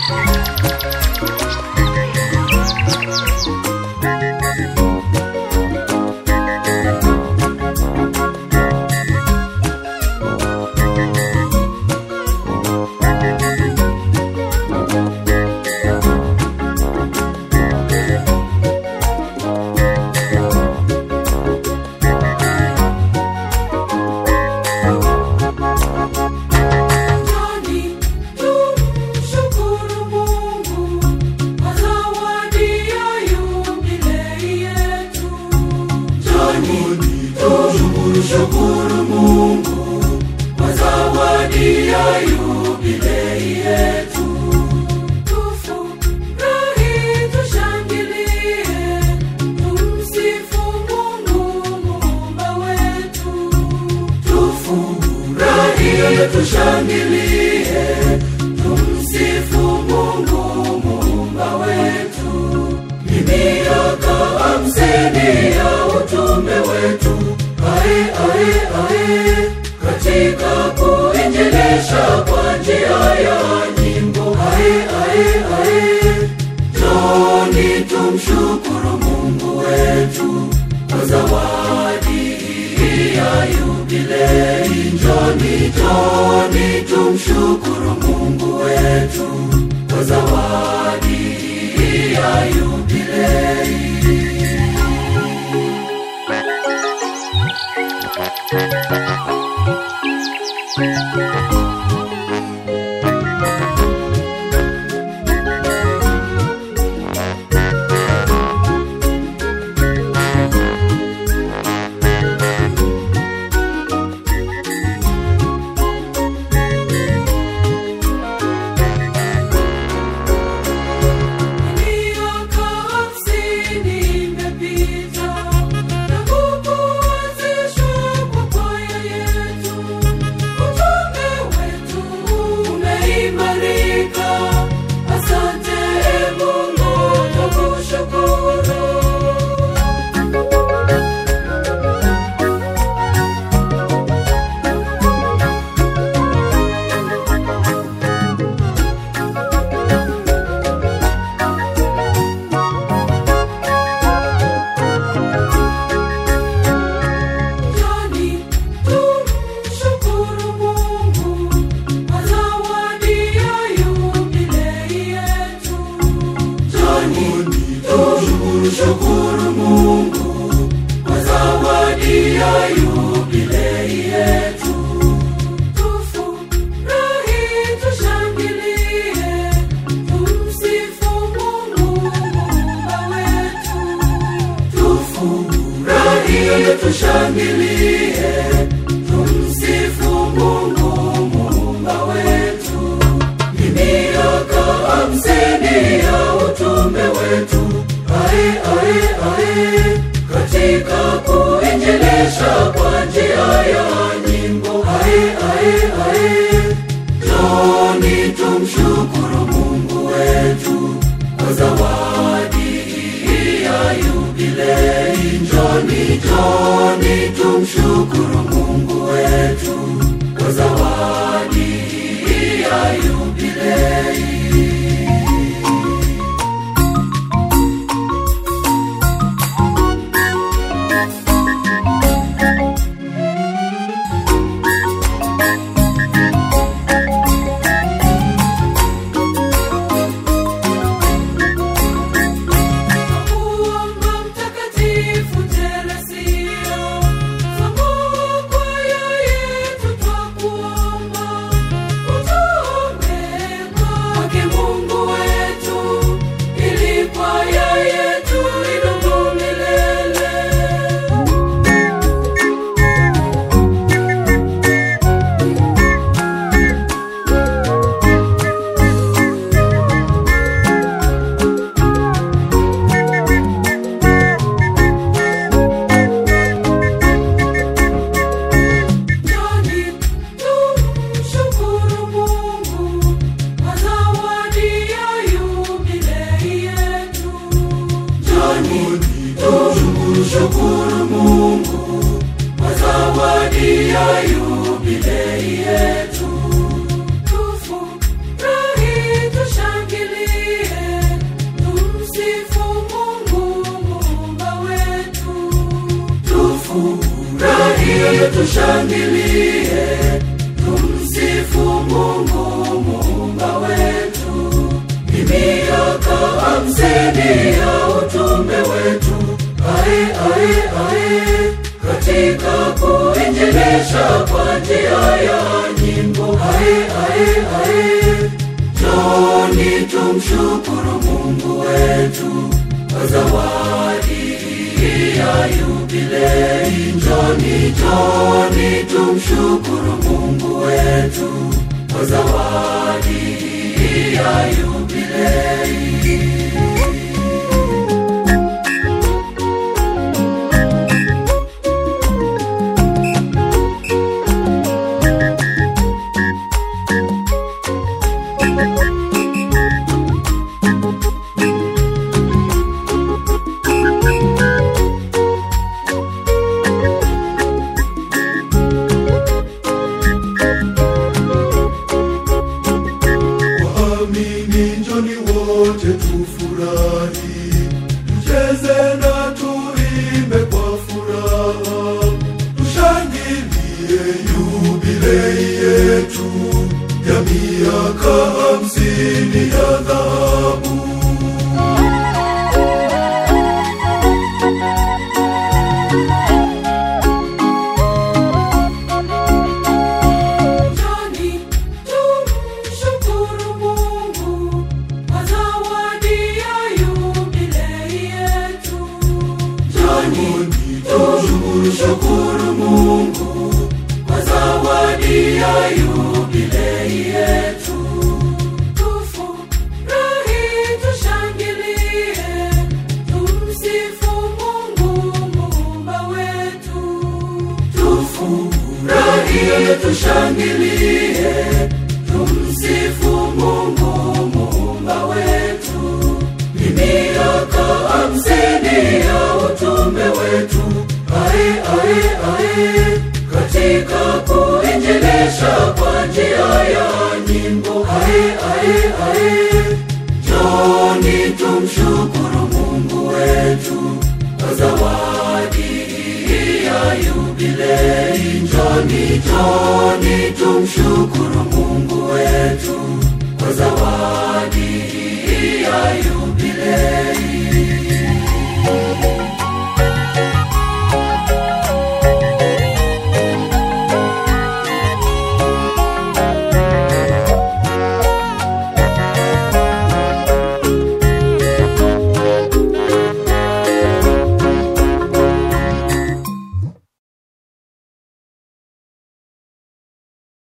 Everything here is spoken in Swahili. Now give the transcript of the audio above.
Njoni tumshukuru Mungu kwa zawadi ya yubilei yetu. Njoni tumshukuru Mungu kwa zawadi ya yubilei yetu. Tufurahi, tushangilie, tumsifu Mungu muumba wetu. Tufurahi, tushangilie, tumsifu Mungu muumba wetu. Ni miaka hamsini ya utume wetu, ae ae ae, katika kuinjilisha kwa njia ya nyimbo, ae ae ae. Njoni tumshukuru Mungu wetu kwa zawadi hii ya yubilei. Njoni, njoni tumshukuru Mungu wetu kwa zawadi hii ya yubilei. Miaka hamsini imepita tangu kuanzishwa kwa kwaya yetu. Utume wetu umeimarika. Asante e Mungu, tukushukuru. Njoni tumshukuru Mungu kwa zawadi ya yubilei yetu. Njoni tumshukuru Mungu kwa zawadi ya yubilei yetu. Tufurahi, tushangilie, tumsifu Mungu muumba wetu. Tufurahi, tushangilie, tumsifu Mungu muumba wetu. Ni miaka hamsini ya utume wetu, ae ae ae, katika kuinjilisha kwa njia ya nyimbo, ae ae ae. Njoni tumshukuru Mungu wetu kwa zawadi hii ya yubilei. Njoni, njoni tumshukuru Mungu wetu kwa zawadi hii ya yubilei. Kuomba Mtakatifu Teresia, fungua kwaya yetu twakuomba. Utuombee kwa tushangilie tumsifu mungu muumba wetu ni miaka hamsini ya utume wetu ae ae ae katika kuinjilisha kwa njia ya nyimbo ae ae ae joni tumshukuru mungu wetu kwa zawadi ya yubilei joni joni tumshukuru mungu wetu kwa zawadi ya yubilei waamini njoni wote tufurahi tucheze na tuimbe kwa furaha tushangilie yubilei yetu ya miaka hamsini ya dhahabu Njoni tumshukuru Mungu kwa zawadi ya yubilei yetu. Njoni tumshukuru Mungu kwa zawadi ya yubilei yetu. Tufurahi, tushangilie, tumsifu Mungu muumba wetu. Tufurahi, tushangilie, tumsifu Mungu muumba wetu. Ni miaka hamsini ya utume wetu, ae ae ae, katika kuinjilisha kwa njia ya nyimbo, ae ae ae. Joni tumshukuru Mungu wetu kwa zawadi ya yubilei. Joni, joni tumshukuru Mungu wetu